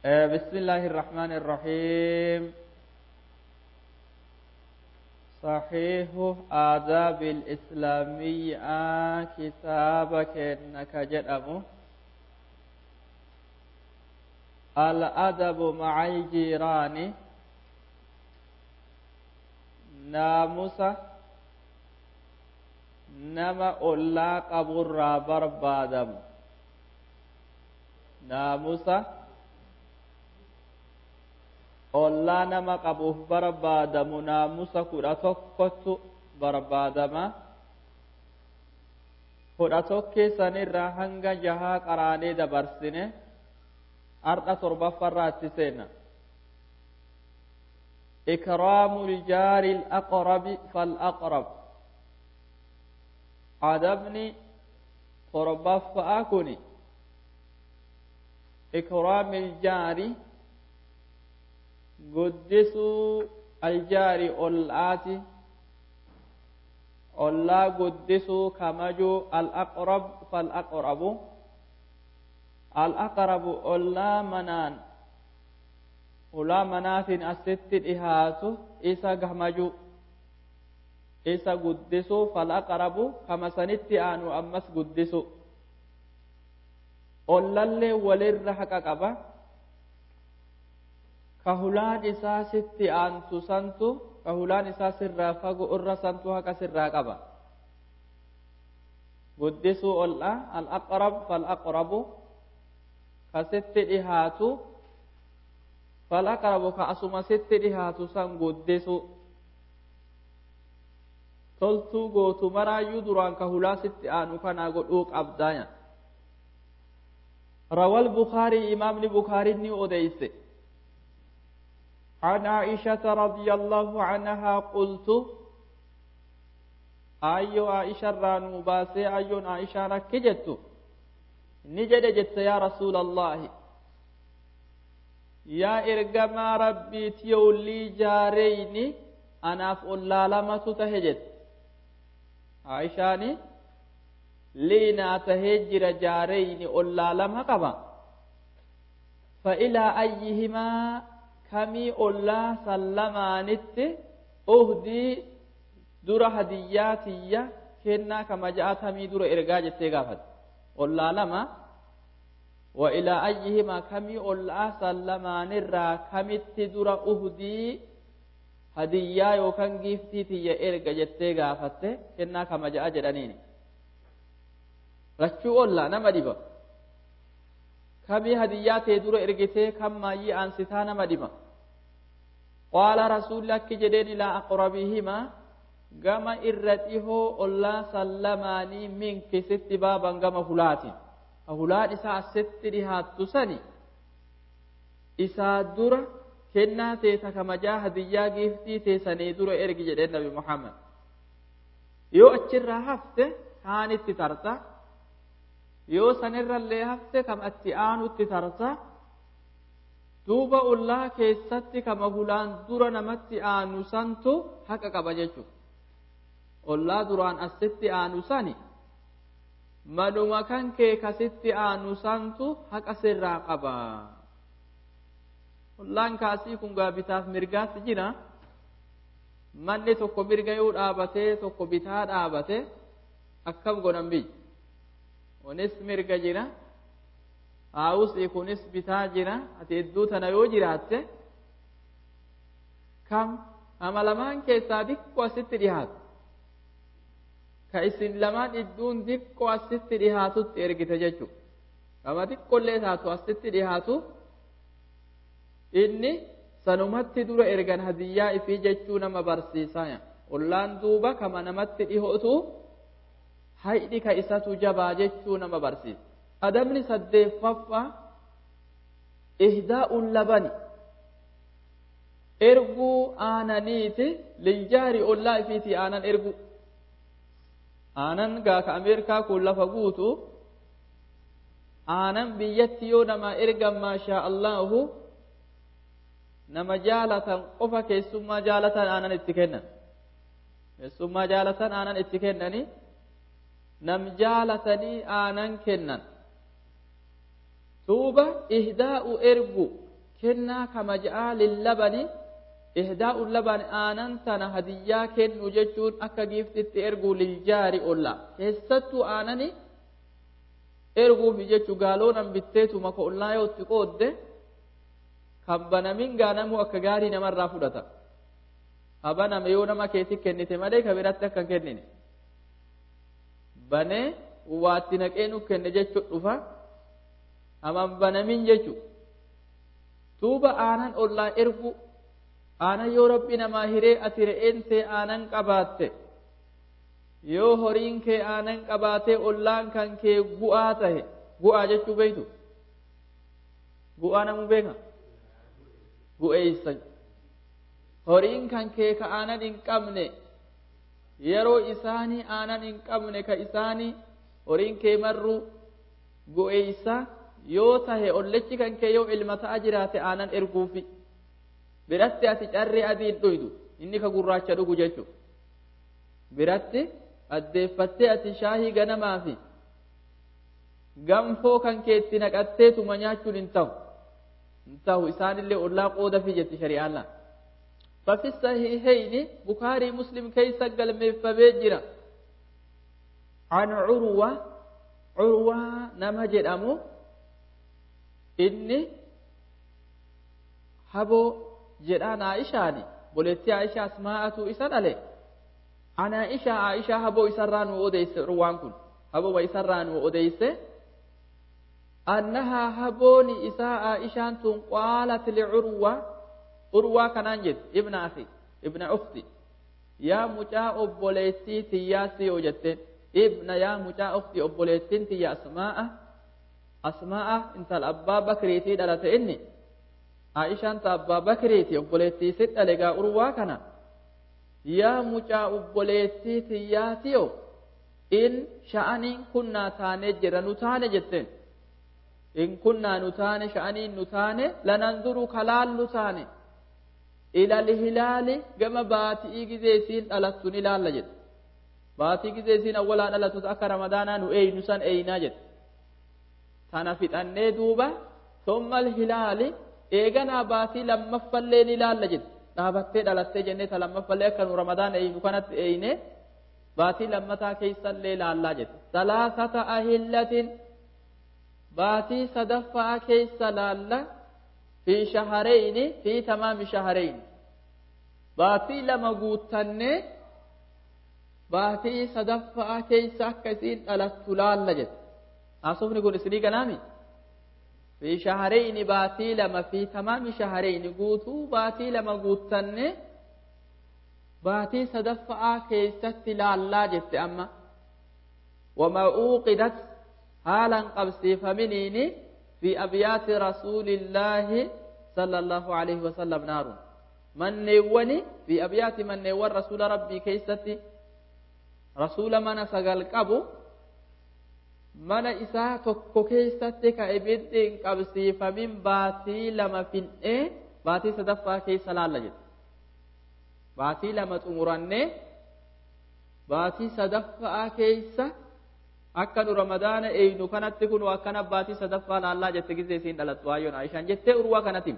آه، بسم الله الرحمن الرحيم صحيح آداب الإسلامية كتابك إنك جدأمه الأدب مع الجيران ناموسة نما أولا قبر بربادم ناموسة ollaa nama qabuuf barbaadamu naamusa kudha tokkotu barbaadama kudha tokkee sanirraa hanga jahaa qaraanee dabarsine har'a torbaffarraa itti seenna ikraamu ljaari alaqrabi falaqrab adabni torbaffa'a kuni ikraami ljaari guddisuu aljaari ollaati ollaa guddisuu kamajuu alaqrab falaqrabu alaqrabu ollaa manaan ulaa manaatiin asitti dhihaatu isa kamajuu isa guddisuu falaqrabu kama sanitti aanu ammas guddisu ollallee walirra haqa qaba kahulaan isaa sitti aantu santu kahulaan isaa sirraa fagu irra santu haqa sirraa qaba guddisuu ol'a alaqrab falaqrabu ka sitti dhihaatu falaqrabu ka asuma sitti dhihaatu san guddisu toltuu gootu maraayyuu duraan kahulaa sitti aanu kanaa godhuu qabdaaya rawal bukaarii imaamni bukaariin odeyse عن عائشة رضي الله عنها قلت أيو عائشة رانو باسي أيو عائشة ركجت نجد جت يا رسول الله يا إرقما ربي تيولي جاريني أنا أفعل لما تتهجت عائشاني لينا تهجر جاريني أولا لما قبا فإلى أيهما kamii ollaa sallamaanitti uhdii dura hadiyyaa tiyya kennaa kama ja'atamii dura ergaa jettee gaafate ollaa lama wa ilaa ayyihimaa kamii ollaa sallamaanirraa kamitti dura uhdii hadiyyaa yookaan giiftii tiyya erga jettee gaafatte kennaa kama ja'a jedhaniini lachuu ollaa nama dhiba kamii hadiyyaa tee dura ergitee kam maayyii aansitaa nama dhiba qaala rasuulli akki jedheen ilaa aqrabihimaa gama irra dhihoo ollaa sallamaanii minkisitti baaban gama hulaatiin hulaan isaa asitti dhihaattu sani isaa dura kennaa teeta kamajaa hadiyyaa giiftii teessanii dura ergi jedheen nabi muhammad yoo achirraa hafte kaanitti tarta yoo sanirrallee hafte kam atti aanutti tarta duuba ollaa keessatti kama hulaan dura namatti aanu santu haqa qaba jechuudha. Ollaa duraan asitti aanu sani manuma kan kee kasitti aanu santu haqa sirraa qaba. Ollaan kaasii kun gaabitaaf mirgaatti jira. Manni tokko mirga yoo dhaabatee tokko bitaa dhaabate akkam godhan biyya. Kunis mirga jira. haawusii kunis bitaa jira ati idduu tana yoo jiraatte kam ama lamaan keessaa diqqoo asitti dhihaatu ka isin lamaan idduun diqqoo asitti dhihaatutti ergite jechuudha kama diqqollee taatu asitti dhihaatu inni sanumatti dura ergan hadiyyaa ifii jechuu nama barsiisaa ollaan duuba kama namatti dhihootu haydhi ka isatu jabaa jechuu nama barsiisa adabni saddeeffaffaa ihdaa'uun labani erguu aananiiti liljaari ollaa ifiiti aanan ergu aanan gaaka ameerikaa kun lafa guutu aanan biyyatti yoo nama ergan maashaa allahu nama jaalatan qofa keessummaa jaalatan aanan itti kennan keessummaa jaalatan aanan itti kennani nam jaalatanii aanan kennan duuba ihdaa'u ergu kennaa kama ja'a lillabani ihdaa'u laban aanan tana hadiyyaa kennu jechuun akka giiftitti erguu liljaari olla keessattuu aanani erguufi jechuu gaaloonan bitteetuma ka ollaa yoo itti qoodde kan banamin gaanamuu akka gaarii namarraa fudhata habaname yoo nama keetti kennite malee ka biratti akka hin kennine banee waatti naqee nu kenne jechuu dhufa haman banamin jechuu tuuba aanan ollaa ergu aanan yoo rabbi namaa hiree ati re'een tee aanan qabaatte yoo horiin kee aanan qabaatee ollaan kan kee gu'aa tahe gu'aa jechuu beeytu gu'aa namuu beeka gu'eeysa horiin kan kee ka aanan hin qabne yeroo isaanii aanan hin qabne ka isaanii horiin kee marru gu'eeysa yoo tahe ollechi kan kee yoo ilma ta'a jiraate aanan erguufi biratti ati carree adiin dhuydu inni ka gurraacha dhugu jechu biratti addeeffattee ati shaahii ganamaa fi ganfoo kan keetti naqatteetuma nyaachuun hin ta'u hin ta'u isaanillee ollaa qooda fi jetti shari'aan ففي الصحيحين بخاري مسلم كيس قال مفبجرا عن عروة عروة نمجد أمو إني هبو jedhaan Aishaani boleettii Aishaa Asmaa'atu isa dhale ana Aisha Aishaa haboo isarraa nu odeyse ruwaan kun haboo isarraa nu odeyse annahaa habooni isaa Aishaan tun qaalat licurwa urwaa kanaan jette ibna akhi ibna ukti yaa mucaa obboleettii tiyyaasi yoo jetteen ibna yaa mucaa ukti obboleettiin tiyya Asmaa'a Asmaa'a intala abbaa bakriitii dhalate inni Aishaan ta abbaa bakriiti obboleettii si dhale gaa urwaa kana yaa mucaa obboleettii tiyyaatiyo in sha'aniin kunnaa taanee jira nu taane jetteen in kunnaa nu taane sha'aniin nu taane lananduru kalaal nu taane ilal hilaali gama baatii gizee isiin dhalattu ni laalla jedhe baatii gizee isiin awwalaa dhalattus akka ramadaanaa nu eeynu san eeynaa jedhe tana fixannee duuba sommal hilaali eeganaa baatii lammaffallee ni laalla jedhe dhaabattee dhalattee jennee ta lammaffallee akka nu ramadaan eeynu kanatti eeyne baatii lammataa keessallee laallaa jedhe salaasata ahillatin baatii sadaffaa keessa laalla fi shahareyni fi tamaami shahareyni baatii lama guuttannee baatii sadaffaa keessa akka isiin dhalattu laalla jedhe haasofni kun isinii ganaami في شهرين باتي لما في تمام شهرين قوتوا باتي لما قوتن باتي صدفع كيست لا لا جت أما وما أوقدت حالا قبسي فمنيني في أبيات رسول الله صلى الله عليه وسلم نار من نوني في أبيات من نور رسول ربي كيستي رسول من سقل قبو mana isaa tokko keessatti ka ibiddi hin qabsiifamin baatii lama fixnee baatii sadaffaa keessa laalla jedhe baatii lama xumurannee baatii sadaffaa keessa akka nu ramadaana eeynu kanatti kun akkana baatii sadaffaa laallaa jette gizee isiin dhalattu waayyoon aishaan jettee urwaa kanatiin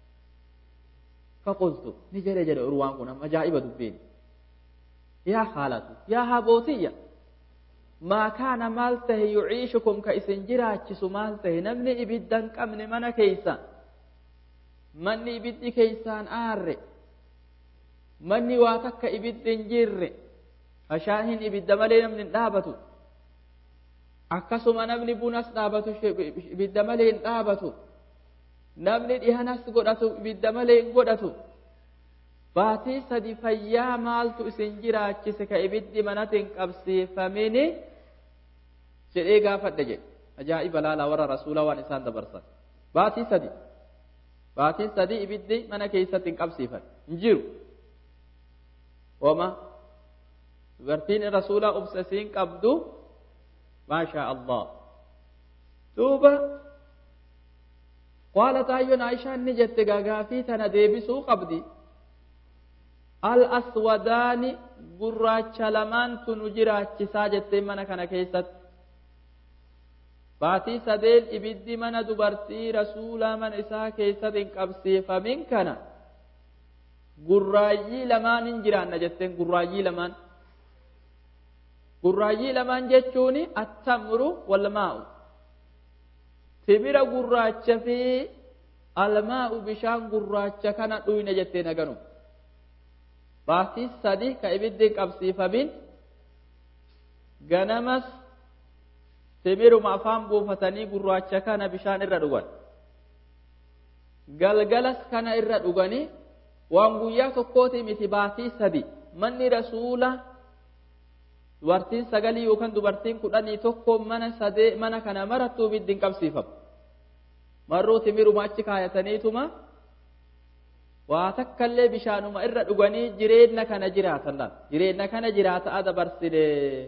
faqultu ni jedhe jedhe urwaan kun amma ajaa'iba dubbiin yaa haalatu yaa habootiyya ما كان مالته يعيشكم كإسن جراچس مالته نمني إبدان قمن من كيسا مني إبد كيسان آر مني واتك إبد جر أشاهن إبد ملي نمن دابتو akkasuma namni bunas dhaabatu ibidda malee hin dhaabatu namni dhihanas godhatu ibidda malee hin godhatu baatii sadi fayyaa maaltu isin jiraachise ka ibiddi manatti hin qabsiifamini jedhee gaafadhe jedhe ajaa'iba laalaa warra rasuula waan isaan dabarsan baatii sadi baatii sadi ibiddi mana keessatti hin qabsiifan hin jiru wama dubartiin rasuulaa obsasiin qabdu maashaa allah duuba qaalat ayyoon aishaan ni jette gaagaafii tana deebisuu qabdi al-aswadaani gurraacha lamaantu nu jiraachisaa jettee mana kana keessatti baatii sadeen ibiddi mana dubartii rasuulaa mana isaa keessatti hin qabsiifamin kana gurraayyii lamaan hin jiraanna jetteen gurraayyii lamaan gurraayyii lamaan jechuun attamru walmaa'u timira gurraacha fi almaa'u bishaan gurraacha kana dhuyne jetteen aganu baatii sadi ka ibiddi hin qabsiifamin ganamas timiruma afaan buufatanii gurraacha kana bishaan irra dhugan galgalas kana irra dhuganii waan guyyaa tokkooti miti baatii sadi manni rasuula dubartiin sagalii yookaan dubartiin kudhanii tokko mana sadee mana kana marattuu ibiddi hin qabsiifamu marruu timiruma achi kaayataniituma waa takkallee bishaanuma irra dhuganii jireenya kana jiraatan laal jireenya kana jiraataa dabarsine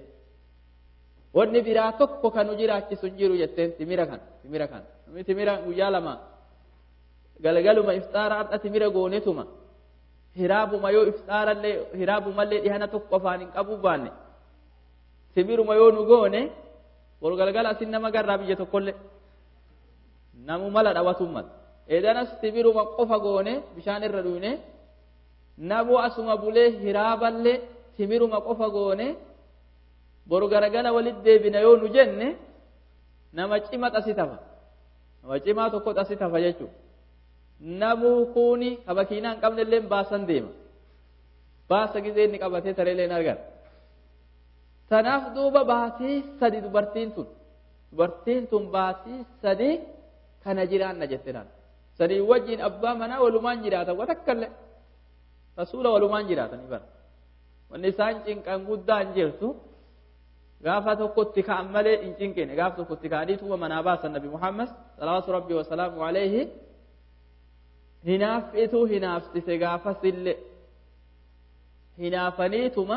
wanni biraa tokko kan nu jiraachisu hin jiru jetteen timira kan timira kan namni timira guyyaa lama galgaluma ifxaara har'a timira goonetuma hiraabuma yoo ifxaarallee hiraabumallee dhihana tokko afaan hin qabu baanne timiruma yoo nu goone wal galgala asin nama garraa biyya tokkollee namu mala dhawatummal edanas timiruma qofa goone bishaan irra dhuyne namu asuma bulee hiraaballee timiruma qofa goone boru garagala walit deebina yoo nu jenne nama cima xasi tafa nama cimaa tokko xasi tafa jechuudha namuu kuuni ka makiinaa hin qabne illee baasan deema baasa gizee inni qabatee tareelee hin argan tanaaf duuba baatii sadi dubartiin tun dubartiin tun baatii sadi kana jiraanna jette naan sadii wajjin abbaa manaa walumaan jiraatan watakkallee rasuula walumaan jiraatanii bara wanni isaan cinqan guddaan jirtu gaafa tokkotti ka'an malee hin cinqine gaafa tokkotti ka'aniituma manaa baasan nabi muhammad salawaatu rabbii wasalaamu alayhi hinaaffitu hinaafsise gaafasillee hinaafaniituma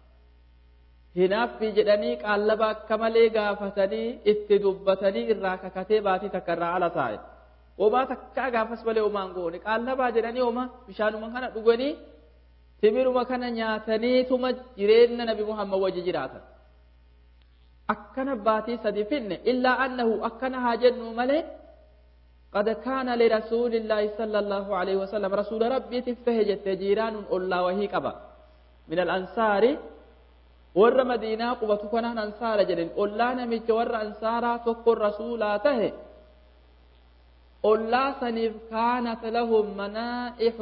hinaaffii jedhanii qaallaba akka malee gaafatanii itti dubbatanii irraa kakatee baatii takka irraa ala taa'e homaa takkaa gaafas malee homaan goone qaallabaa jedhanii homa bishaanuma kana dhuganii timiruma kana nyaataniituma jireenya nabi muhammad wajji jiraatan akkana baatii sadi finne illaa annahu akkana haa jennu malee قد كان لرسول الله صلى الله عليه وسلم رسول ربي تفهجت جيران ألا وهي قبا من الأنصار ور مدينة قبة كنا أنصار جلن ألا نمج ور أنصارا تقر رسولا ته ألا سنف كانت لهم منائح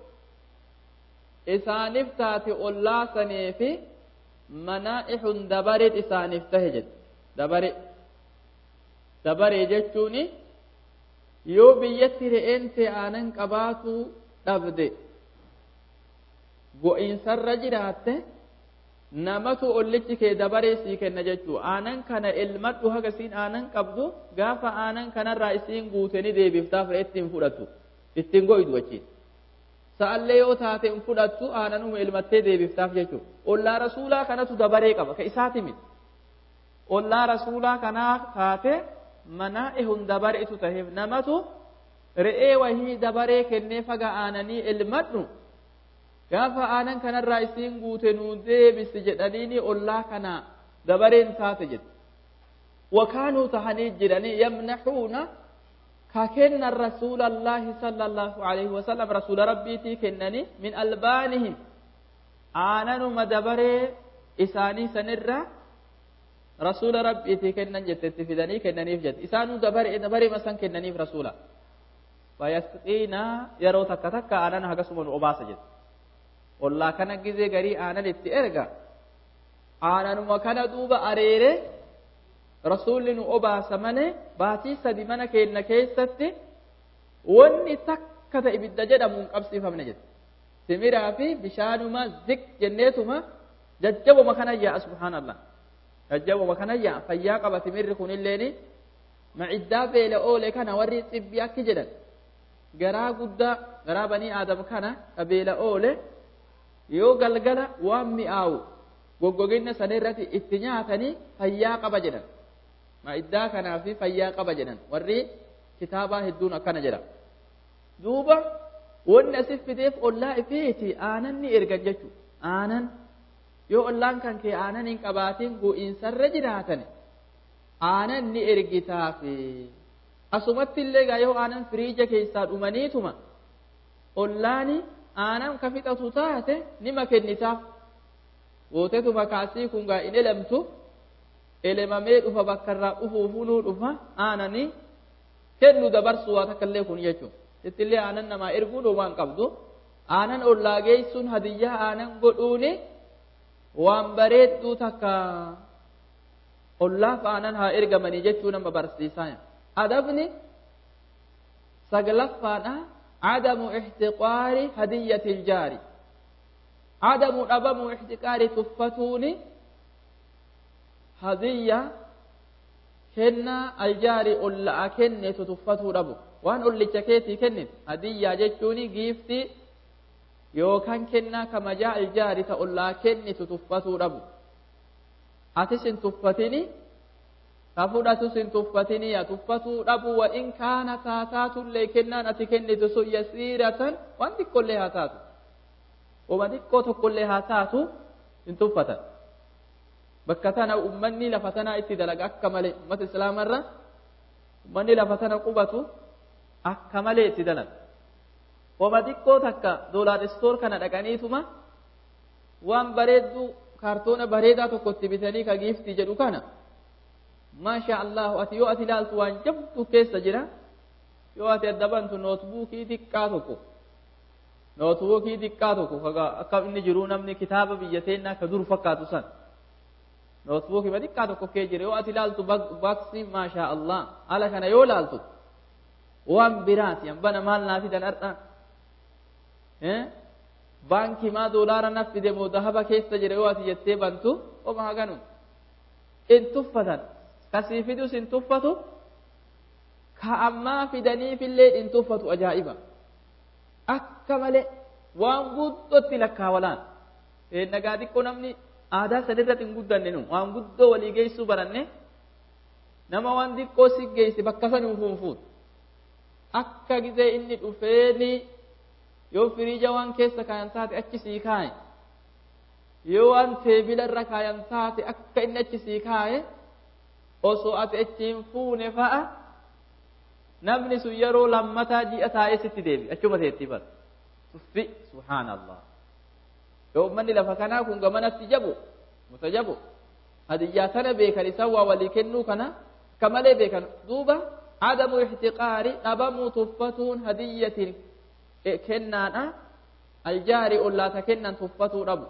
إسانف تاتي ألا سنف منائح دبرت إسانف تهجت دبرت دبرت جتشوني yoo biyyatti re'een aanan qabaatu dhabde go'iinsarra jiraatte namatu ollichi kee dabaree sii kenna jechuu aanan kana elmadhu haga isiin aanan qabdu gaafa aanan kanarraa isiin guuteni deebiftaaf re'etti hin fudhattu ittiin go'idu achiin sa'allee yoo taate hin fudhattu aananuma elmattee deebiftaaf jechuu ollaa rasuulaa kanatu dabaree qaba ka isaati miti ollaa rasuulaa kanaa taate manaa'ihun dabareetu taheef namatu re'ee wahii dabaree kennee faga aananii elmadhu gaafa aanan kanarraa isiin guute nuu deebisi jedhaniini ollaa kana dabareen taate jedhe wakaanuu tahanii jiranii yamnaxuuna ka kennan rasuula allaahi sala allaahu alayhi wasalam rasuula rabbiitii kennanii min albaanihim aananuma dabaree isaanii sanirra rasuula rabbiitii kennan jette itti fidanii kennaniif jette isaanuu dabare dabaree san kennaniif rasuula fayasqiina yeroo takka takka aanan hagasuma nu obaasa jette ollaa kana gizee garii aanan itti erga aananuma kana duuba areere rasuulli nu obaasa malee baatii sadi mana keenna keessatti wanni takka ta ibidda jedhamu hin qabsiifamne jette timiraa fi bishaanuma zik jenneetuma jajjabuma kana yaa'a subhaanallah jajjabuma kana yaa'a fayyaa qaba timirri kunilleeni maciddaa beela oole kana warri xibbi akki jedhan garaa guddaa garaa banii aadam kana ka beela oole yoo galgala waan mi'aawu goggoginna sana irratti itti nyaatanii fayyaa qaba jedhan maciddaa kanaa fi fayyaa qaba jedhan warri kitaabaa hedduun akkana jedha duuba wanni asif fideef ollaa ifiiti aanan ni ergan jechuudha aanan yoo ollaan kan kee aanan hin qabaatiin gu'iinsarra jiraatan aanan ni ergitaafi asumatti illee gaa yoo aanan firiija keessaa dhumaniituma ollaani aanan ka fixatu taate nima kennitaaf gootetuma kaasii kun gaa in elemtu elemamee dhufa bakka irraa dhufuu funuu dhufa aananii kennu dabarsu waa takka illee kun jechuun ittillee aanan namaa erguun waan qabdu aanan ollaa geessuun hadiyyaa aanan godhuuni waan bareedduu takka ollaaf aanan haa ergamanii jechuu nama barsiisaa adabni saglaffaadha cadamu ixtiqaari hadiyyati iljaari cadamu dhabamu ixtiqaari tuffatuuni hadiyya kennaa aljaari olla'a kennetu tuffatuu dhabu waan ollicha keetii kennit hadiyyaa jechuuni giiftii yookaan kennaa kamajaa aljaari ta ollaa kennitu tuffatuu dhabu atis hin tuffatini ka fudhatus hin tuffatini yaa tuffatuu dhabu wa in kaana taataatullee kennaan ati kennitu sun yasiiratan waan xiqqollee haa taatu wama xiqqoo tokkollee haa taatu hin tuffatan bakka tana ummanni lafa tanaa itti dalaga akka malee ummata islaamarra ummanni lafa tana qubatu akka malee itti dalaga wama xiqqoo takka doolaar istoor kana dhaqaniituma waan bareedduu kaartoona bareedaa tokko itti bitanii ka giiftii jedhu kana maasha allahu ati yoo ati ilaaltu waan jabdu keessa jira yoo ati adda bantu nootbuukii xiqqaa tokko nootbuukii xiqqaa tokko akka inni jiruu namni kitaaba biyya teennaa ka dur fakkaatu san nootbuukii xiqqaa tokko kee jira yoo ati ilaaltu baaksii maasha allah haala kana yoo ilaaltu waan biraati hambana maal naa fidan har'a baankii maa doolaara naaf fide moo dahaba keessa jira yoo ati jettee bantu oma haganu in tuffatan kasii fidus in tuffatu ka ammaa fidaniifillee in tuffatu ajaa'iba akka malee waan guddootti lakkaawalaan nagaa xiqqoo namni aadaa sanirratti hin guddanne nu waan guddoo walii geessuu baranne nama waan xiqqoo si geesse bakka san fuunfuun akka gizee inni dhufeeni yoo firiija waan keessa kaayan taate achi sii kaaye yoo waan teebila irra kaayan taate akka inni achi sii kaaye osoo ati achi hin fuune fa'a namni sun yeroo lammataa ji'a taa'ee sitti deebi achuma teetti bara tuffi subhaanallah yoo ummanni lafa kanaa kun gamanatti jabu mutajabu hadiyyaa tana beekan isaan waa walii kennuu kana akka malee beekan duuba adamu ixtiqaari dhabamuu tuffatuun hadiyyatiin kennaadha aljaari ollaata kennan tuffatuu dhabu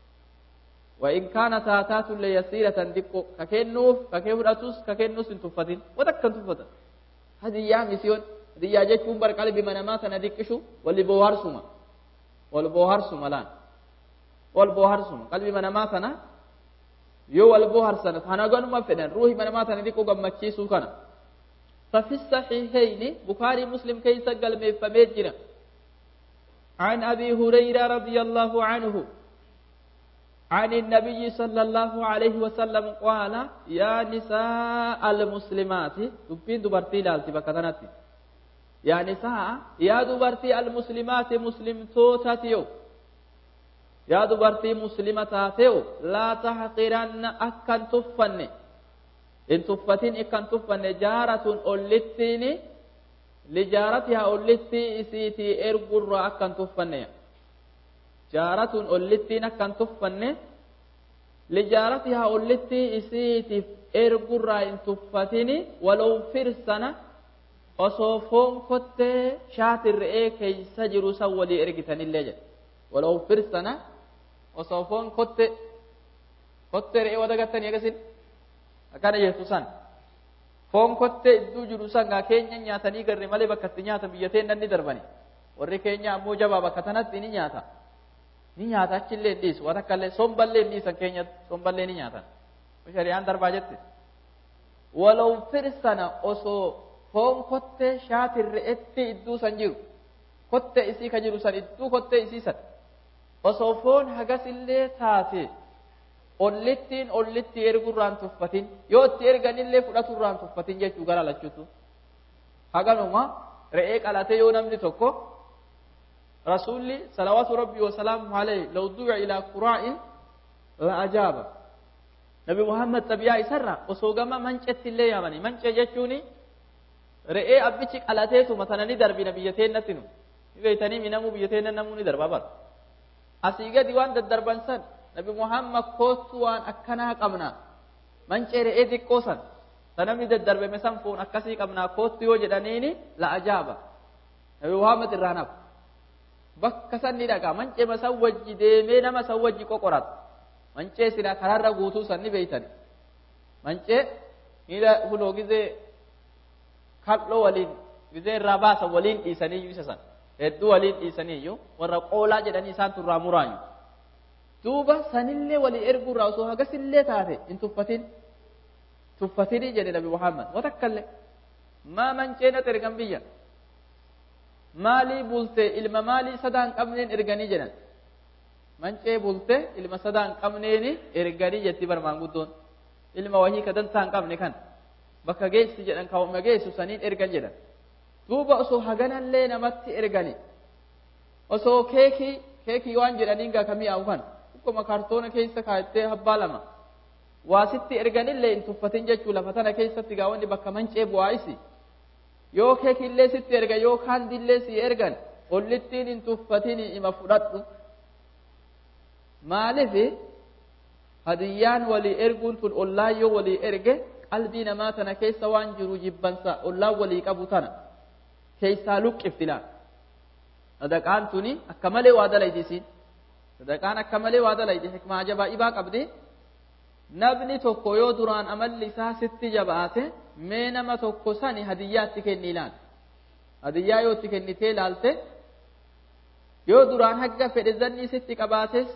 وإن كان تاتات ليسيرة دقو ككنوف ككفرتوس ككنوس تفتن وتكن تفتن هذه يا مسيون هذه يا جيكم بر قلبي من ما سندكشو واللي بوهر سما واللي بوهر سما لان واللي بوهر سما قلبي من ما سنا يو واللي بوهر سنة أنا قال ما فدان روحي من ما سندكو قمتشي سوكنا ففي الصحيحين بخاري مسلم كيس قال مفميجنا عن أبي هريرة رضي الله عنه عن النبي صلى الله عليه وسلم قال يا نساء المسلمات دبين دبرتي لالتي بكتناتي يا نساء يا دبرتي المسلمات مسلم توتاتيو يا دبرتي مسلمة تاتيو لا تحقرن أكن تفن إن تفتين إكن تفن جارة أولتين لجارتها أولتي إسيتي إرقر أكن تفن jaaratun ollittiin akkan tuffanne lijaaratihaa ollittii isiitiif ergurraa hin tuffatini walow firsana osoo foon kottee shaati re'ee keeysa jiru san walii ergitanillee jedhe walow firsana osoo foon kotte kottee re'ee wadagattanii agasin akkana jettu san foon kottee idduu jiru san gaa keenya nyaatanii garre malee bakka itti nyaatan biyyateen nanni darbani warri keenya ammoo jabaa bakka tanatti ni nyaata ni nyaata achillee hin dhiisu waan akkallee somballee hin dhiisan keenya somballee ni nyaatan shari'aan darbaa jette walaw firsana osoo foon kottee shaati re'etti idduu san jiru kottee isii ka jiru san idduu kottee isii san osoo foon hagasillee taate ollittiin ollitti ergurraan tuffatin yoo itti erganillee fudhaturraan tuffatin jechuu gara lachuutu haganuma re'ee qalate yoo namni tokko رسولي صلوات ربي وسلامه عليه لو دعا إلى قراء لأجاب nabi muhammad xabiyaa isarra osoo gama manceetti illee yaamanii mancee jechuun re'ee abbichi qalateetuma tana ni darbina biyya teennatti nu ni beeytanii minamuu biyya teenna namuu ni darba bara asii gadi waan daddarban san nabi muhammad koottu waan akkanaa qabna mancee re'ee xiqqoo san ta namni daddarbame san foon akkasii qabnaa koottu yoo jedhaniini la ajaaba nabi muhammad irraa nafu bakka san ni dhaqa mancee san wajji deemee nama san wajji qoqorata mancee sila karaarra guutuu san ni beeytani mancee miila kunoo gizee kal'oo waliin gizee irraa baasan waliin dhiisaniyyuu isa san hedduu waliin dhiisaniyyuu warra qoolaa jedhanii isaan turraa muraanyu duuba sanillee walii erguurraa osoo hagasillee taate hin tuffatin tuffatinii jedhe nabi muhammad watakkallee maa manceenat ergan biyya maalii bulte ilma maalii sadaan qabneen erganii jedhan mancee bulte ilma sadaan qabneeni erganii jetti barmaan guddoon ilma wahii ka dantaa hin qabne kan bakka geessi jedhan kawuma geessu saniin ergan jedhan duuba osoo haganallee namatti ergani osoo keekii keekii waan jedhaniin gaa kamii awu kan akkuma kaartoona keessa kaayattee habbaa lama waasitti erganillee hin tuffatin jechuu lafa tana keessatti gaa wanni bakka mancee bu'aayisi yoo keekillee sitti erga yoo kaandillee si ergan ollittiin hin tuffatin ima fudhadhu maaliif hadiyyaan walii erguun tun ollaan yoo walii erge qalbii namaa tana keessa waan jiru jibbansa ollaan walii qabu tana keessaa luqqifti laal sadaqaan tuni akka malee waa dalaydi isiin sadaqaan akka malee waa dalaydi hikmaa ajaa'ibaa qabdi namni tokko yoo duraan amalli isaa sitti jabaate mee nama tokko sani hadiyyaatti kenni ilaal hadiyyaa yoo itti kennitee ilaalte yoo duraan hagga fedhe zanni sitti qabaates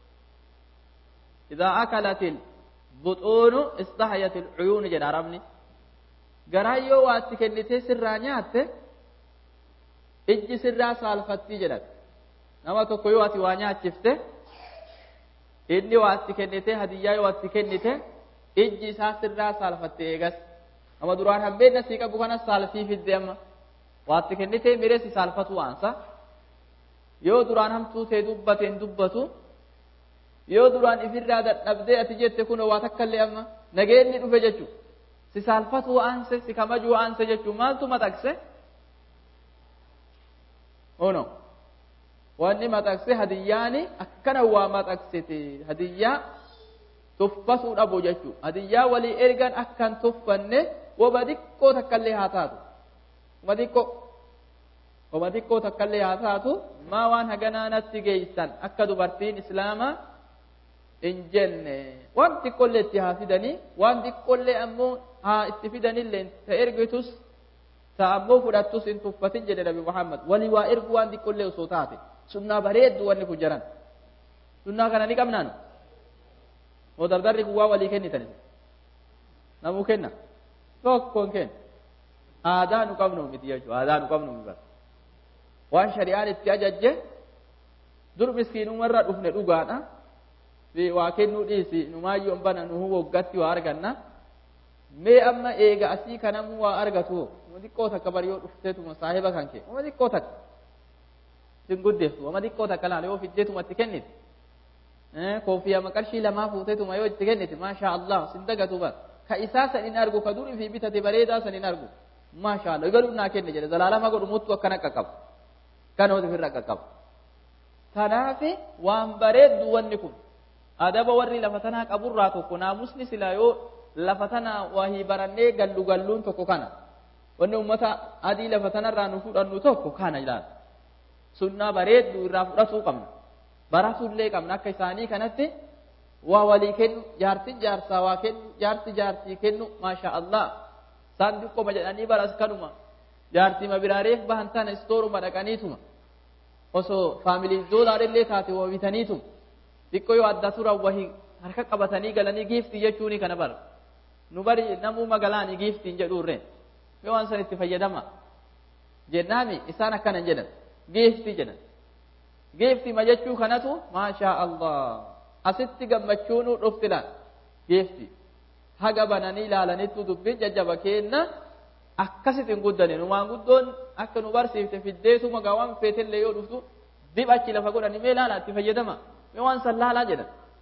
إذا أكلت البطون استحيت العيون جد عربني garaa yoo waa itti kennitee sirraa nyaatte ijji sirraa saalfattii jedhan nama tokko yoo ati waa nyaachifte inni waa itti kennitee hadiyyaa yoo itti kennite ijji isaa sirraa saalfatte eegas nama duraan hambeenna sii qabu kanas saalfii fidde amma waa itti kennitee mireesi saalfatu waansa yoo duraan hamtuu ta'e dubbate hin dubbatu yoo duraan ifirraa dadhabdee ati jette kun waa takkallee amma nageenni dhufe jechuudha. si saalfatu aanse si kamajuu aanse jechuun maaltu maxaqse ono wanni maxaqse hadiyyaani akkana waa maxaqsite hadiyyaa tuffatuu dhabu jechuu hadiyyaa walii ergan akkan tuffanne wama xiqqoo takkallee haa taatu wama xiqqoo wama xiqqoo takkallee haa taatu maa waan haganaanatti geeysan akka dubartiin islaamaa hin jenne waan xiqqollee itti haa fidanii waan xiqqollee ammoo haa itti fidanillee ta ergitus ta ammoo fudhattus hin tuffatin jedhe nabi muhammad walii waa ergu waan xiqqollee osoo taate sunnaa bareeddu wanni kun jaran sunnaa kana ni qabnaan moo dardarri kun waa walii kennitan namuu kenna tokkoon kenna aadaa nu qabnu miti jechuudha aadaa nu qabnu miti waan shari'aan itti ajajje dur miskiinumarra dhufne dhugaadha waa kennuu dhiisi numaayyoon bana nuhu woggatti waa arganna mee amma eega asii kanamuu waa argatu uma xiqqoo takka bari yoo dhufteetuma saahiba kan kee uma xiqqoo takka sin guddeeftu uma xiqqoo takka laala yoo fiddeetuma itti kennite koofiyama qarshii lamaa fuuteetuma yoo itti kennite maashaa allah sin dagatu ba ka isaa san hin argu ka durii fi bitate bareedaa san hin argu maashaa allah galuu naa kenne jedhe zalaalama godhu muttu akkana qaqqaba kanooti firra qaqqaba tanaafi waan bareeddu wanni kun adaba warri lafa tanaa qaburraa tokko naamusni silaa yoo lafa tanaa wahii barannee gallu galluun tokko kana wanni ummata adii lafa tanarraa nu fudhannu tokko kana ilaala sunnaa bareeddu irraa fudhatuu qabna baratullee qabna akka isaanii kanatti waa walii kennu jaartin jaarsaa waa kennu jaarti jaartii kennu maasha allah isaan xiqqoma jedhanii baras kanuma jaartima biraareef bahan tana istooruma dhaqaniituma osoo faamilii doolaadhillee taate waa bitaniituma xiqqoo yoo adda turan wahii harka qabatanii galanii giiftii jechuuni kana bara nu bari namuu magalaani giiftiin jedhuurreen yoo waan san itti fayyadama jennaami isaan akkana hin jedhan giiftii jedhan giiftii ma jechuu kanatu maashaa allah asitti gammachuunu dhufti laal giiftii haga bananii ilaalanittu dubbiin jajjaba keenna akkasitti hin guddane numaan guddoon akka nu barsiifte fiddeetuma gaa waan feetellee yoo dhuftu dib achi lafa godhani mee laala itti fayyadama mee waan san laalaa jedhan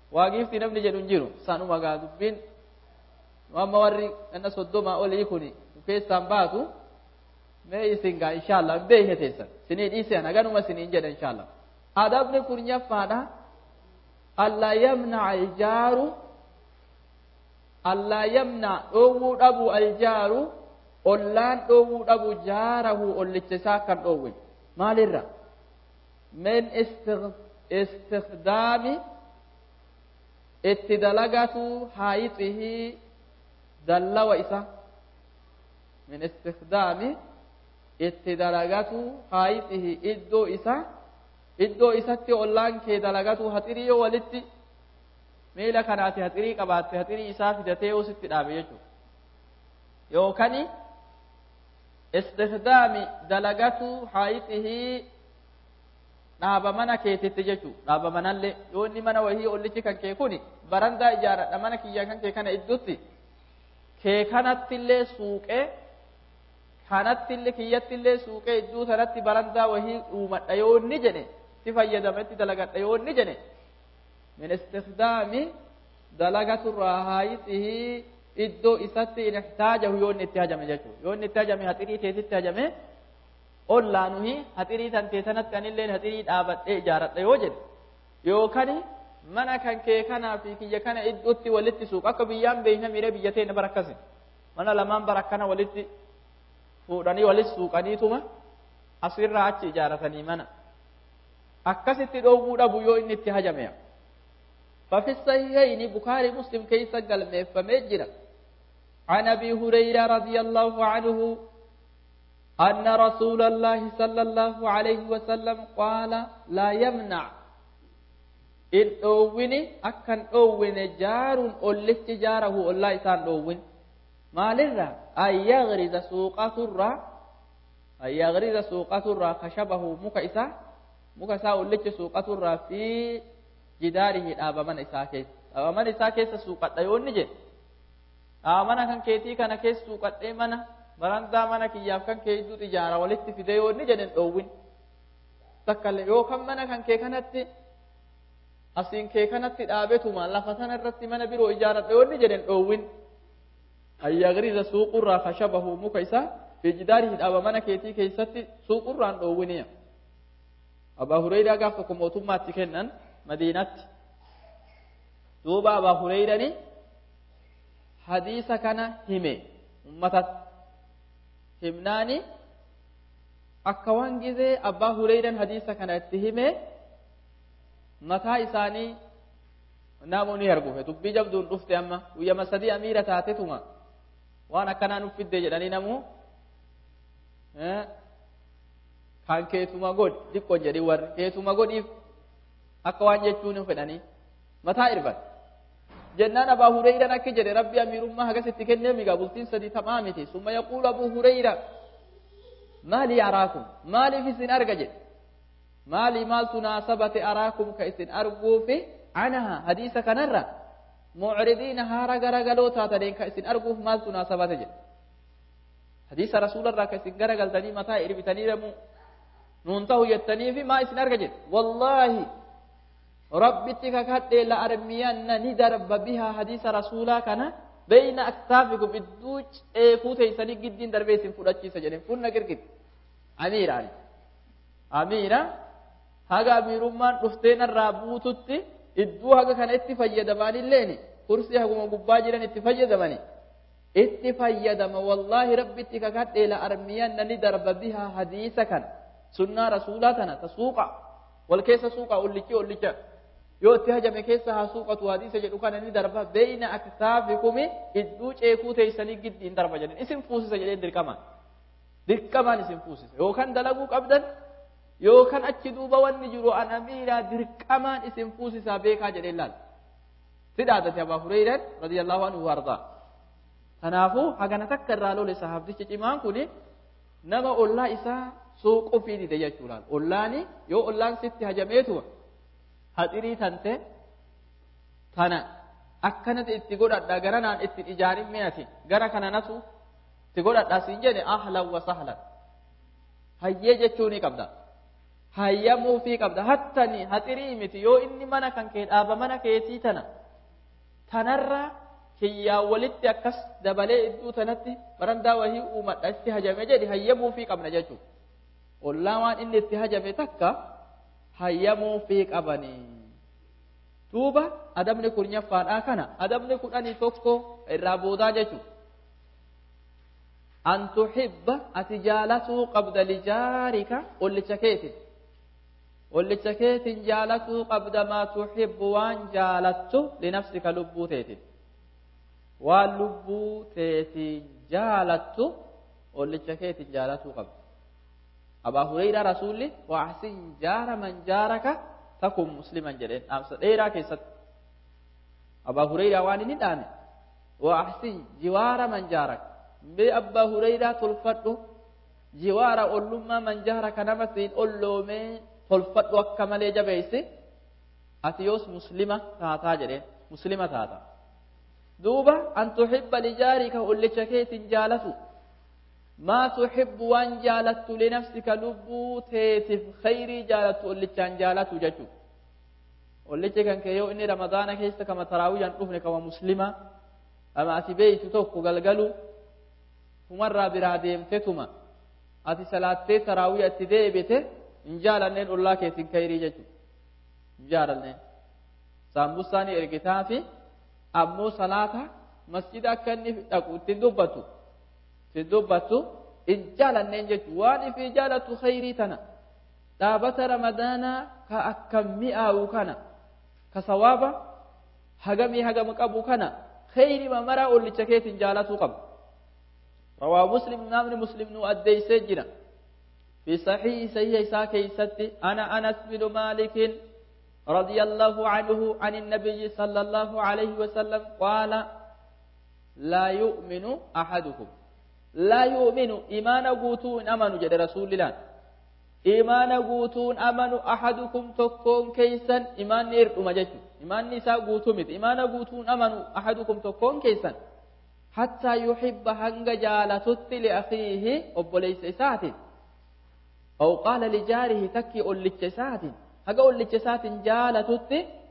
waa giiftii namni jedhu hin jiru sanuma gaa dubbiin amma warri ganna soddomaa olii kun keessaan baatu mee isin gaa inshaallah hin beekne teessan sinii dhiisean haganuma siniin jedha inshaallah adabni kurnyafaadha allaa yamnaca aljaaru allaa yamnac dhoowwuu dhabu aljaaru ollaan dhoowwuu dhabu jaarahu ollicha isaa kan dhoowwe maalirra min istikdaami itti dalagatu haayixihii dallawa isa min istikdaami itti dalagatu haayixihi iddoo isa iddoo isatti ollaan kee dalagatu haxirii yoo walitti miila kanaati haxirii qabaatte haxirii isaa fidatee yoo sitti dhaabe jechuudha yookaan istikdaami dalagatu haayixihii dhaaba mana keetitti jechuudha dhaaba manallee yoo inni mana wahii ollichi kan kee kuni barandaa ijaaradha mana kiyya kan kee kana iddutti kee kanattillee suuqee kanattillee kiyyattillee suuqee idduu sanatti barandaa wahii uumadha yoo inni jedhe si fayyadametti dalagadha yoo inni jedhe min istikdaami dalagaturraa haayixihii iddoo isatti in ihtaajahu yoo inni itti hajame jechuudha yoo inni itti hajame haxirii teetitti hajame ollaanuhi haxirii tantee sanatti anilleen haxirii dhaabadhee ijaaradha yoo jedhe yookaan mana kan kee kanaa fi kiyya kana iddootti walitti suuqa akka biyyaan beeyna miiree biyya teenya bara akkasi mana lamaan bara akkana walitti fuudhanii walitti suuqaniituma asirraa achi ijaaratanii mana akkasitti dhoowwuu dhabu yoo inni itti hajame ففي الصحيحين بخاري مسلم كيس قال فمجرى عن ابي هريره رضي الله عنه ان رسول الله صلى الله عليه وسلم قال لا يمنع in dhoowwini akkan dhoowwine jaaruun ollichi jaarahu ollaa isaan dhoowwin maalirra an yagriza suuqaturraa an yagriza suuqaturraa kashabahu muka isaa muka isaa ollichi suuqaturraa fi jidaarihi dhaaba mana isaa keessa dhaaba mana isaa keessa suuqadha yoo inni jedhe dhaaba mana kan keetii kana keessa suuqadhee mana barandaa mana kiyyaaf kan kee idduu ijaara walitti fide yoo inni jedhen dhoowwin takkaillee yookaan mana kan kee kanatti asiin kee kanatti dhaabetuma lafa sana irratti mana biroo ijaaradha yoo inni jedhen dhoowwin ayyagriza suuqurraa kashabahu muka isaa fi jidaarihi dhaaba mana keetii keessatti suuqurraan dhoowwiniya abaa hureyraa gaaf tokko mootummaatti kennan madiinatti duuba abaa hureyrani hadiisa kana hime ummatatti himnaani akka waan gizee abbaa hureyran hadiisa kana itti hime mataa isaanii namu ni argufe dubbii jabduun dhufte amma guyyama sadii amiira taatetuma waan akkanaa nuuf fidde jedhanii namu kan keetuma godhi xiqqoo jedhi warri keetuma godhiif akka waan jechuun fedhanii mataa irban jennaan abaa hureyran akki jedhe rabbi amiirummaa hagasitti kennee migaa bultiin sadii tamaa miti summa yaquulu abuu hureyra maalii araakum maaliif isin arga jedhe maalii maaltu naasabate araakum ka isin arguufi anaha hadiisa kanarra mucridiina haara garagaloo taataniin ka isin arguuf maaltu naasabate jedhe hadiisa rasuularraa ka isin garagaltanii mataa irbitanii demuu nuun tahu jettaniifi maa isin arga jedhe wallaahi rabbitti kakadhee la armiyanna ni darba bihaa hadiisa rasuulaa kana بين أكتافكم إدوج إيفوت يسني جدين دربي سين فلاتشي سجنين فلنا كركت أمير علي أميرة هذا أمير من رفتين الرابوتت إدو هذا كان اتفايد ماني الليني كرسي هكما قباجرا اتفايد ماني اتفايد ما والله ربي تكاكات إلى أرميان ندرب بها حديثا كان سنة رسولاتنا تسوق والكيس سوق أوليكي أوليكي yoo itti hajame keessa haa suuqatu hadiisa jedhu kana ni darba beeyna aktaafikumi idduu ceekuu teeysanii giddiin darba jedhen isin fuusisa jedheen dirqamaan dirqamaan isin fuusisa yookaan dalaguu qabdan yookaan achi duuba wanni jiru an amiiraa dirqamaan isin fuusisaa beekaa jedheen laal sidhaadate abaa hureyran radiyallahu anhu wardaa kanaafuu hagana takka irraa lole sahaabtichi cimaan kuni nama ollaa isaa suuquu fi dide jechuudhaan ollaani yoo ollaan sitti hajameetuma haxirii tante tana akkanatti itti godhadha gara naan itti ijaarin mi'ati gara kana natu itti godhadha siin jedhe ahlan wa sahlan hayyee jechuu ni qabda hayyamuufii qabda hattani haxirii miti yoo inni mana kan kee dhaaba mana keetii tana tanarra kiyyaa walitti akkas dabalee idduu tanatti barandaa wahii uumadha itti hajame jedhi hayyamuufii qabna jechuudha. Ollaa waan inni itti hajame takka hayyamuufii qabanii. Duuba adabni kurnyaffadhaa kana adabni kudhanii tokko irraa boodaa jechuudha. An tuxibba ati jaalatuu qabda lijaarika ollicha keetiin. Ollicha keetiin jaalatuu qabda maa tuxibbu waan jaalattu linafsika lubbuu teetiin. Waan lubbuu teetiin jaalattu ollicha keetiin jaalatuu qabda. Abaa Hureyraa Rasuulli waasin jaara man jaaraka takun musliman jedheen dhaamsa dheeraa keessatti. Abaa Hureyraa waan inni dhaame waasin jiwaara man jaaraka. Mee abbaa Hureyraa tolfadhu jiwaara ollummaa man jaaraka nama siin olloomee tolfadhu akka malee jabeessi ati yoos muslima taataa jedheen muslima taata. Duuba an tuxibba lijaarika ollicha keetiin jaalatu. ما تحب وان جالت لنفسك لبو تيتف خيري جالت ولتشان جالت ججو ولتش كان كيو إني رمضان كيست كما تراويا نفنك ومسلمة أما أتي بيت توكو قلقلو مرة براديم تتما أتي صلاة تراويا تدي بيته إن جالنين الله كيتن خيري ججو جالنين سامبوساني إرقتافي أمو صلاة مسجد أكني أقول تندبتو dubbatu in jaalanneen jechuun waan ifii jaalatu khayrii tana dhaabata ramadaanaa ka akka mi'aawu kana ka sawaaba hagamii hagama qabu kana khayrii mamaraa ollicha keetiin jaalatuu qaba. رواه مسلم نامن مسلم نو أديسي جنا في صحيح صحيح ساكي ستي أنا أنس بن مالك رضي الله عنه عن النبي صلى الله عليه وسلم قال لا يؤمن أحدكم لا يؤمن إيمان قوتون أمنوا جد رسول الله إيمان قوتون أمنوا أحدكم تكون كيسا إيمان نير أمجج إيمان نساء قوتومت إيمان قوتون أمنوا أحدكم تكون كيسا حتى يحب هنگ جالتت لأخيه أبوليس سات أو قال لجاره تكي أولج سات هقا أولج سات جالتت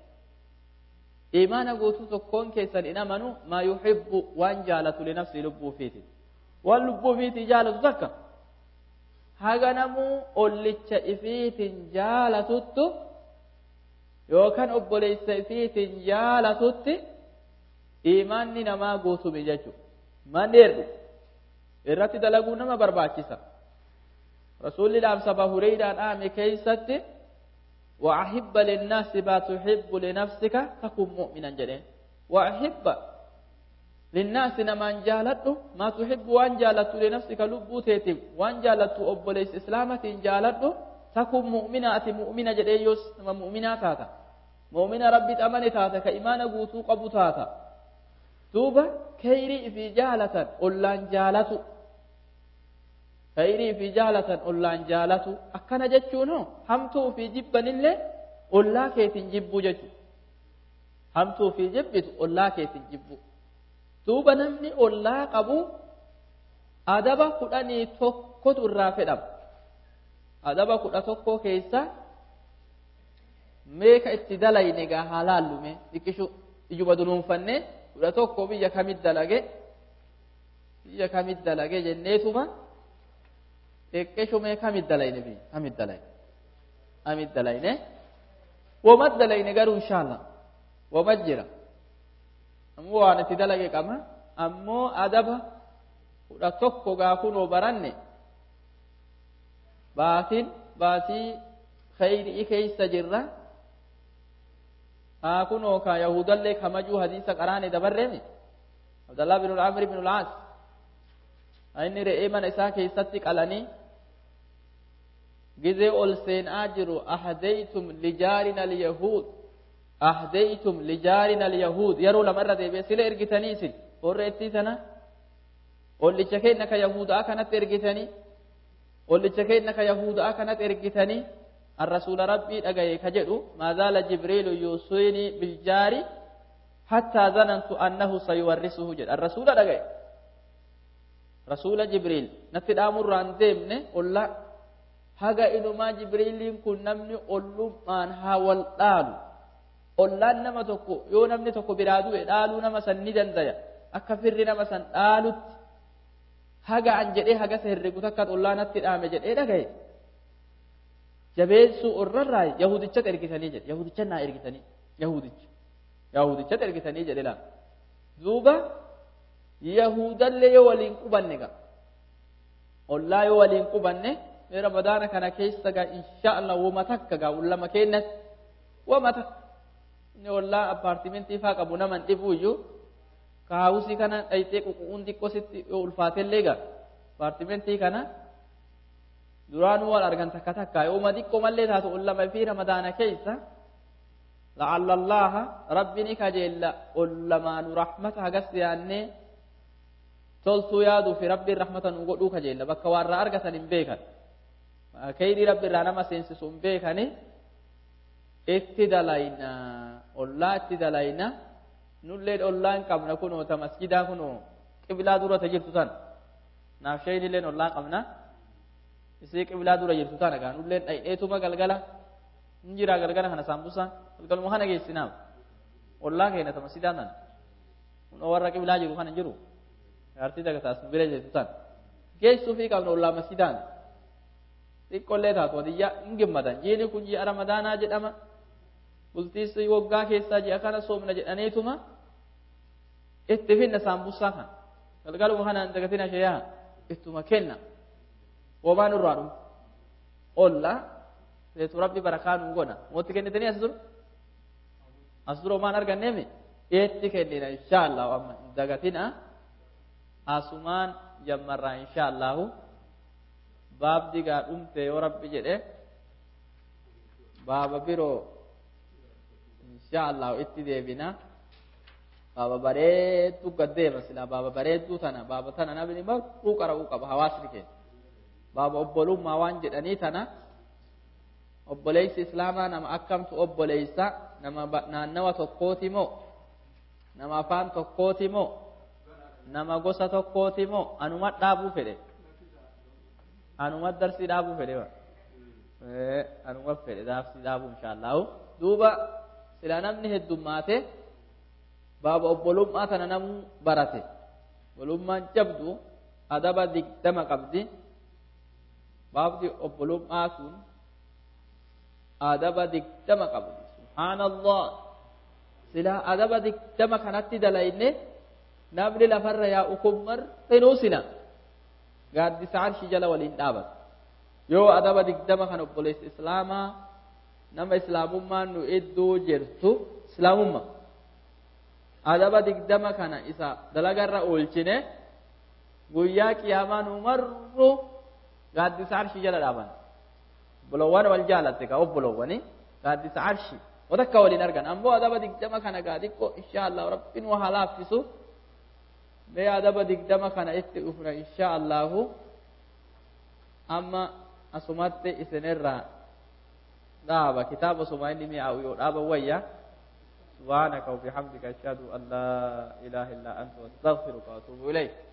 إيمان قوتو تكون كيسا إن أمنوا ما يحب وان جالت لنفسه لبو فيتي waan lubbuu ofiitii jaalatu takka haga namuu ollicha ifiitiin jaalatuttu yookaan obboleessa ifiitiin jaalatutti imaanni namaa guutume jechuudha. Manneerru irratti dalaguu nama barbaachisa. Rasuulli dhaamsa Bahureydaa dhaame keessatti وأحب للناس ما تحب لنفسك تكن مؤمنا جدين وأحب للناس نمان جالته ما تحب وان جالته لنفسك لبو تيتم وان جالته أبوليس إسلامة جالته تكون مؤمنة مؤمنة جديوس مؤمنة تاتا مؤمنة ربي أمن تاتا كإيمان قوتو قبو تاتا دوبا كيري في جالة أولان جالته خيري في جالة أولان جالته أكنا جتشونو همتو في جبن اللي أولا كيتن جبو جتشو همتو في جبت أولا كيتن جبو duuba namni ollaa qabu adaba kudhanii tokkotu irraa fedhama adaba kudha tokko keessa meeka itti dalayne gaa haa laallume xiqqishu ijuma dunuunfanne kudha tokko biyya kamit dalage biyya kamit dalage jenneetuma xiqqishu mee kamit dalayne biyya kamit dalayne kamit dalayne womat dalayne garuu inshaallah womat jira ammoo waan itti dalage qaba ammoo adaba kudha tokko gaa kunoo baranne baatiin baatii khayrii keessa jirra haa kunoo ka yahudallee kamajuu hadiisa qaraane dabarreemi abdallah bin amri bin ulaas inni re'ee mana isaa keessatti qalanii gizee ol seenaa jiru ahdaytum lijaarina alyahuud أهديتم لجارنا اليهود يروا لما رد بسلا إرجتني سن ورئتي تنا واللي شكينا كيهود أكنت إرجتني واللي شكينا كيهود أكنت إرجتني الرسول ربي أجاي كجدو ما زال جبريل يوصيني بالجار حتى ظننت أنه سيورثه جد الرسول أجاي رسول جبريل نتد أمر عن ذمن ولا haga inumaa jibriiliin kun namni ollummaan haa wal dhaalu ollaan nama tokko yoo namni tokko biraa du'e dhaaluu nama san ni dandaya akka firri nama san dhaalutti haga an jedhee haga herregu takka ollaanatti dhaame jedhee dhagaye jabeessuu orrarraa yahudichatti ergitanii jedhe yahudicha naa ergitanii yahudicha yahudichatti ergitanii jedhe laa duuba yahudallee yoo waliin qubanne gaa ollaa yoo waliin qubanne mee ramadaana kana keessa gaa insha allah wama takka gaa lama kennas wama takka inni ollaa appaartimentii faa qabu naman dhibuu iyyuu kaawusii kana dhayxee ququun xiqqoositti yoo ulfaatellee gaa appaartimentii kana duraanuu wal argan takka takka yooma xiqqoo mallee taatu ollama fi ramadaana keessa لعل الله ربني كجل أولمان رحمة هجس يعني تلتو يادو في ربي رحمة نقولو كجل بك وارا أرجع بيكا كيدي ربي رانا ما سينسسون بيكاني اتدلينا الله اتدلينا نولد الله كمنا كنو تمسجدا كنو قبلا دورة تجرتو تان نافشين لين الله كمنا isii qiblaa dura jirtu tana gaa nulleen dhay'eetuma galgala hin jira galgala kana saambusa galgaluma kana geessinaaf ollaa keenya tama sidaan tan kun warra qiblaa jiru kana jiru jaartii dagataas nu bira jirtu tan geessuu fi qabna ollaa masidaan xiqqollee taatu wadiyyaa hin gammadan jiini kun ji'a ramadaanaa jedhama bultiisi waggaa keessaa ji'a kana soomna jedhaniituma itti finna saambusaa kan galgaluma kana hin dagatina sheeyaa ittuma kenna womaan irraa dhumu olla seetu rabbi barakaa nuu godha mootti kennitanii as dura as dura waan arganneemi eetti kennina inshaallahu amma hin dagatina asumaan jammarraa inshaallahu baabdi gaa dhumte yoo rabbi jedhe baaba biroo inshaallahu itti deebina baaba bareedduu gaddeema silaa baaba bareedduu tana baaba tana namni maruu qara'uu qaba hawaasni keenya baaba obbolummaa waan jedhanii tana obboleessi islaamaa nama akkamtu obboleessa nama naannawa tokkooti moo nama afaan tokkooti moo nama gosa tokkooti moo anuma dhaabuu fedhe anuma darsii dhaabuu fedhe anuma fedhe darsii dhaabuu inshaallahu duuba sila namni heddummaate baaba obbolummaa tana namuu barate obbolummaan jabdu adaba digdama qabdi baabdi obbolummaa sun adaba digdama qabdi subhaanallah silaa adaba digdama kanatti dalayne namni lafarra yaa'u kun martinuu sila gaaddisa arshi jala waliin dhaabata yoo adaba digdama kan obboleessa islaamaa nama islaamummaan nu iddoo jirtu islaamumma adaba digdama kana isa dalagarra oolchine guyyaa qiyaamaa nu marru gaaddisa arshii jala dhaaban obbolowwan wal jaalatte gaa obbolowwani gaaddisa arshii watakka waliin argan ammoo adaba digdama kana gaa xiqqoo insha allahu rabbiin waa laaffisu mee adaba digdama kana itti dhufna insha allahu amma asumatti isinirraa dhaaba kitaaba suma inni mi'aawu yoo dhaaba wayya سبحانك وبحمدك أشهد أن لا إله إلا أنت وأستغفرك وأتوب إليك